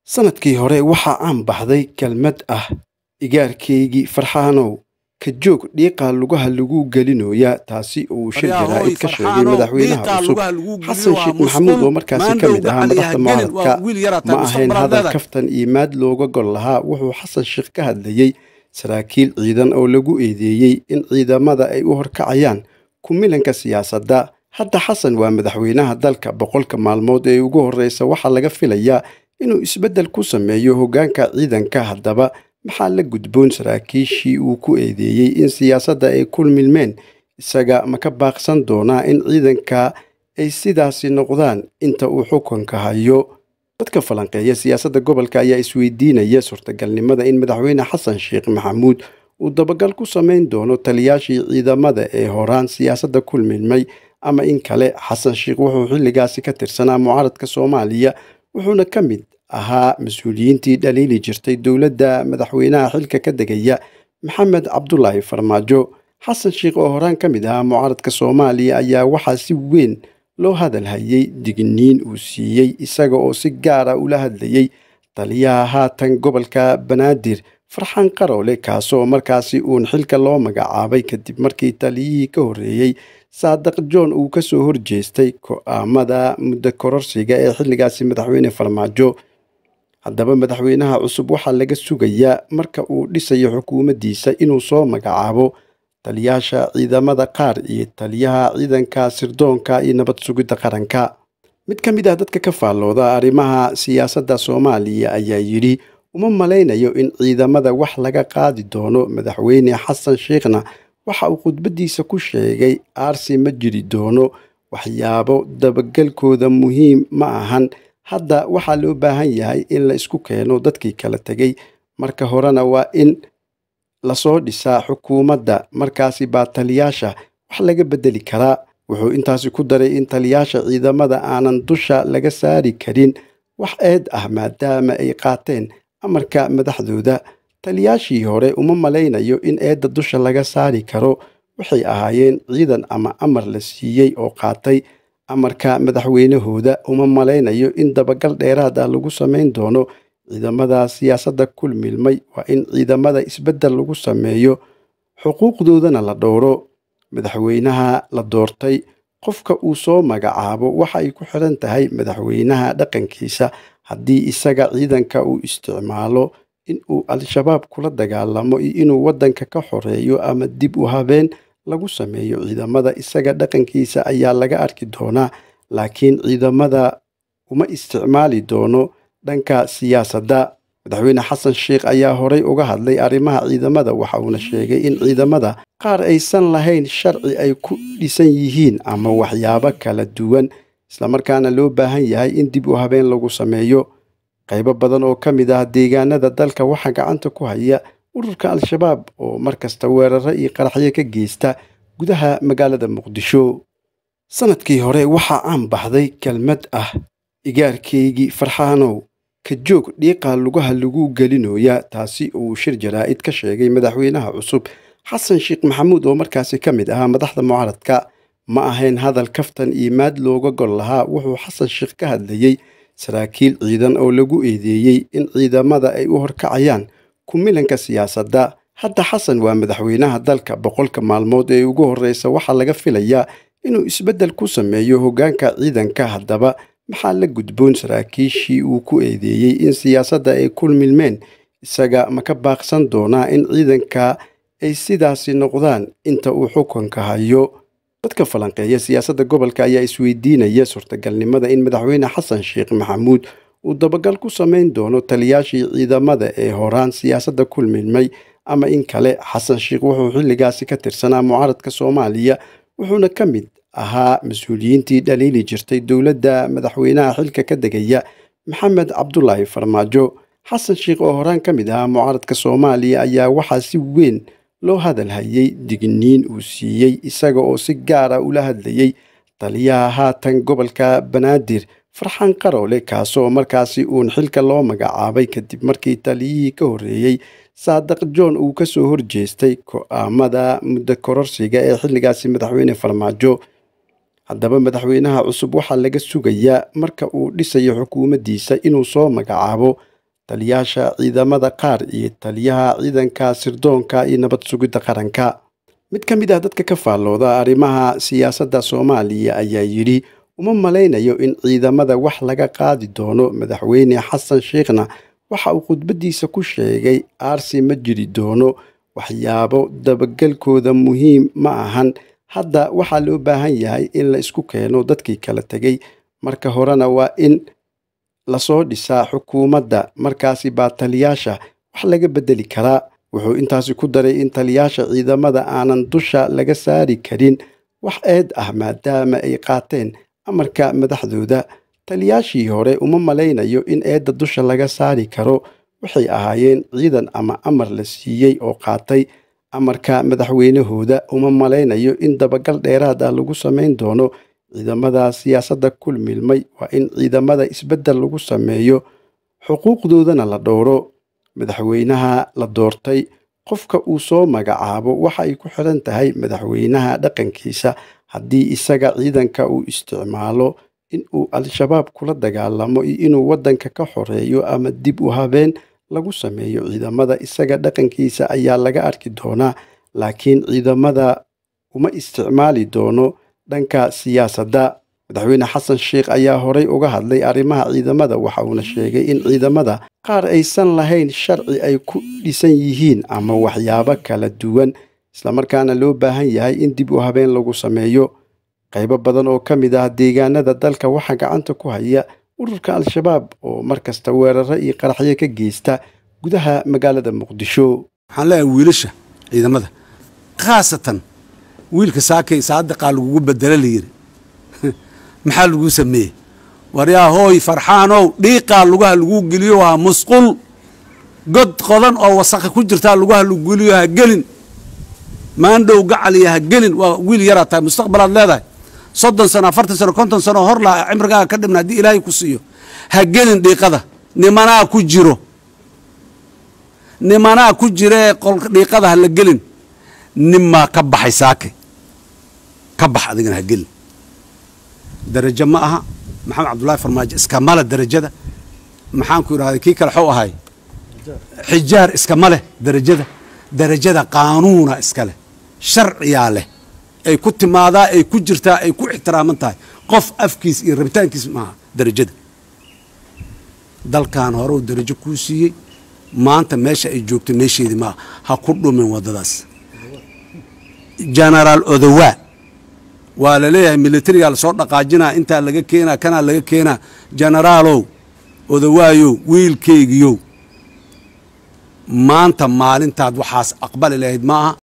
Sannadkii hore waxaa caan baxday kelmad ah "Igaarkaygii Farxaanow, ka joog dhiiqa lugaha lagu gelinayaa" taasi oo uu shir jaraa'id ka sheegay madaxweynaha cusub xasan sheekh maxamuud oo markaasi ka mid ahaa madaxda mucaaradka ma ahayn hadal kaftan iyo maad looga gol lahaa wuxuu xasan sheekh ka hadlayey saraakiil ciidan oo lagu eedeeyey in ciidamada ay u horkacayaan ku milanka siyaasadda hadda xasan waa madaxweynaha dalka boqolka maalmood ee ugu horreysa waxaa laga filayaa inuu isbeddel ku sameeyo hoggaanka ciidanka haddaba maxaa la gudboon saraakiishii uu ku eedeeyey in siyaasadda ay ku milmeen isaga ma ka baaqsan doonaa in ciidanka ay sidaasi noqdaan inta uu xukunka hayo dadka falanqeeya siyaasadda gobolka ayaa isweydiinaya suurtagalnimada in madaxweyne xasan sheekh maxamuud uu dabagal ku samayn doono taliyaashii ciidamada ee horaan siyaasadda ku milmay ama in kale xasan sheekh wuxuu xilligaasi ka tirsanaa mucaaradka soomaaliya wuxuuna ka mid ahaa mas-uuliyiintii dhaliili jirtay dowladda madaxweynaha xilka ka degaya maxamed cabdulaahi farmaajo xasan sheekh oo horaan ka mid ahaa mucaaradka soomaaliya ayaa waxaa si weyn loo hadal hayay digniin uu siiyey isaga oo si gaara ula hadlayey taliyaha haatan gobolka banaadir farxaan qaroole kaasoo markaasi uun xilka loo magacaabay kadib markii taliyihii ka horreeyey saadaq john uu kasoo horjeestay go'aamada muddo kororsiga ee xilligaasi madaxweyne farmaajo haddaba madaxweynaha cusub waxaa laga sugayaa marka uu dhisayo xukuumaddiisa inuu soo magacaabo taliyaasha ciidamada qaar iyo taliyaha ciidanka sirdoonka iyo nabad sugidda qaranka mid ka mid ah dadka ka faallooda arrimaha siyaasadda soomaaliya ayaa yidhi uma malaynayo in ciidamada wax laga qaadi doono madaxweyne xasan sheekhna waxa uu khudbaddiisa ku sheegay aarsi ma jiri doono waxyaabo dabagelkooda muhiim ma ahan hadda waxaa loo baahan yahay in la isku keeno dadkii kala tegay marka horena waa in lasoo dhisaa xukuumadda markaasi baa taliyaasha wax laga beddeli karaa wuxuu intaasi ku daray in taliyaasha ciidamada aanan dusha laga saari karin wax eed ah maadaama ay qaateen amarka madaxdooda taliyaashii hore uma malaynayo in eedda dusha laga saari karo waxay ahaayeen ciidan ama amar la siiyey oo qaatay amarka madaxweynahooda uma malaynayo in dabagal dheeraad ah lagu samayn doono ciidamada siyaasadda ku milmay waa in ciidamada isbeddel lagu sameeyo xuquuqdoodana la dhowro madaxweynaha la doortay qofka uu soo magacaabo waxa ay ku xiran tahay madaxweynaha dhaqankiisa haddii isaga ciidanka uu isticmaalo in uu al-shabaab kula dagaalamo iyo inuu waddanka ka xoreeyo ama dib u habeen lagu sameeyo ciidamada isaga dhaqankiisa ayaa laga arki doonaa laakiin ciidamada uma isticmaali doono dhanka siyaasadda madaxweyne xasan sheekh ayaa horey uga hadlay arrimaha ciidamada waxa uuna sheegay in ciidamada qaar aysan lahayn sharci ay ku dhisan yihiin ama waxyaabo kala duwan islamarkaana loo baahan yahay in dib u habeen lagu sameeyo qaybo badan oo ka mid ah deegaanada dalka waxaa gacanta ku haya ururka al-shabaab oo markasta weeraro iyo qaraxyo ka geysta gudaha magaalada muqdisho sannadkii hore waxaa caan baxday kelmad ah igaarkaygii farxaanow ka joog dhiiqa lugaha lagu gelinayaa taasi oo uu shir jaraa'id ka sheegay madaxweynaha cusub xasan sheekh maxamuud oo markaasi ka mid ahaa madaxda mucaaradka ma ahayn hadal kaftan iyo maad looga gol lahaa wuxuu xasan sheekh ka hadlayey saraakiil ciidan oo lagu eedeeyey in ciidamada ay u horkacayaan ku milanka siyaasadda hadda xasan waa madaxweynaha dalka boqolka maalmood ee ugu horreysa waxaa laga filayaa inuu isbeddel ku sameeyo hoggaanka ciidanka haddaba maxaa la gudboon saraakiishii uu ku eedeeyey in siyaasadda ay ku milmeen isaga ma ka baaqsan doonaa in ciidanka ay sidaasi noqdaan inta uu xukunka hayo dadka falanqeeya siyaasadda gobolka ayaa isweydiinaya suurtagalnimada in madaxweyne xasan sheekh maxamuud uu dabagal ku samayn doono taliyaashii ciidamada ee horaan siyaasadda ku milmay ama in kale xasan sheekh wuxuu xilligaasi ka tirsanaa mucaaradka soomaaliya wuxuuna ka mid ahaa mas-uuliyiintii dhaliili jirtay dowladda madaxweynaha xilka ka degaya maxamed cabdulaahi farmaajo xasan sheekh oo horaan ka mid ahaa mucaaradka soomaaliya ayaa waxaa si weyn loo hadal hayay digniin uu siiyey isaga oo si gaara ula hadlayey taliyaha haatan gobolka banaadir farxaan qaroole kaasoo markaasi uun xilka loo magacaabay kadib markii taliyihii ka horreeyey saadaq john uu kasoo horjeestay go'aamada muddo kororsiga ee xilligaasi madaxweyne farmaajo haddaba madaxweynaha cusub waxaa laga sugayaa marka uu dhisayo xukuumaddiisa inuu soo magacaabo taliyaasha ciidamada qaar iyo taliyaha ciidanka sirdoonka iyo nabad sugidda qaranka mid ka mid ah dadka ka faallooda arrimaha siyaasadda soomaaliya ayaa yidhi uma malaynayo in ciidamada wax laga qaadi doono madaxweyne xasan sheekhna waxa uu khudbaddiisa ku sheegay aarsi ma jiri doono waxyaabo dabagelkooda muhiim ma ahan hadda waxaa loo baahan yahay in la isku keeno dadkii kala tegay marka horena waa in lasoo dhisaa xukuumadda markaasi baa taliyaasha wax laga beddeli karaa wuxuu intaasi ku daray in taliyaasha ciidamada aanan dusha laga saari karin wax eed ah maadaama ay qaateen amarka madaxdooda taliyaashii hore uma malaynayo in eedda dusha laga saari karo waxay ahaayeen ciidan ama amar la siiyey oo qaatay amarka madaxweynahooda uma malaynayo in dabagal dheeraad ah lagu samayn doono ciidamada siyaasadda kul milmay waa in ciidamada isbeddel lagu sameeyo xuquuqdoodana la dhowro madaxweynaha la doortay qofka uu soo magacaabo waxa ay ku xiran tahay madaxweynaha dhaqankiisa haddii isaga ciidanka uu isticmaalo in uu al-shabaab kula dagaalamo iyo inuu waddanka ka xoreeyo ama dib u habeen lagu sameeyo ciidamada isaga dhaqankiisa ayaa laga arki doonaa laakiin ciidamada uma isticmaali doono dhanka siyaasadda madaxweyne xasan sheekh ayaa horey uga hadlay arrimaha ciidamada waxa uuna sheegay in ciidamada qaar aysan lahayn sharci ay ku dhisan yihiin ama waxyaabo kala duwan islamarkaana loo baahan yahay in dib u habeen lagu sameeyo qaybo badan oo ka mid ah deegaanada dalka waxaa gacanta ku haya ururka al-shabaab oo mar kasta weeraro iyo qaraxyo ka geysta gudaha magaalada muqdisho waxaan leeyahay wiilasha ciidamada khaasatan wiilka saakay saadiqaa lagugu bedelo layidhi maxaa laguu sameeyey waryaa hooy farxaanow dhiiqaa lugaha laguu geliyo ha musqul god qodan oo wasakha ku jirtaa lugaha lagu geliyo ha gelin maandhow gacaliya ha gelin waa wiil yaraa tahay mustaqbalaad leedahay soddon sano afartan sano konton sano hor laa cimrigaaga ka dhibna haddii ilaahay ku siiyo ha gelin dhiiqada nimanaa ku jiro nimanaa ku jiree dhiiqada ha la gelin ninmaa ka baxay saake ka bax adigana ha gelin darajo ma aha maxamed cabdullaahi farmaajo iskamale darajada maxaanku idhahday kii kale xou ahay xijaar iskama leh darajada darajada qaanuuna iska leh sharciyaa leh ay ku timaadaa ay ku jirtaa ay ku ixtiraaman tahay qof afkiis iyo rabitaankiis maaha darajada dalkan hore uu darajo kuu siiyey maanta meesha ay joogto meesheedii maaha ha ku dhumin waddadaas genaraal odowaa waa la leeyahay militarigaa lasoo dhaqaajinaa intaa laga keenaa kanaa laga keenaa genaraalow odowaayow wiilkaygiyow maanta maalintaad waxaas aqbali lahayd ma aha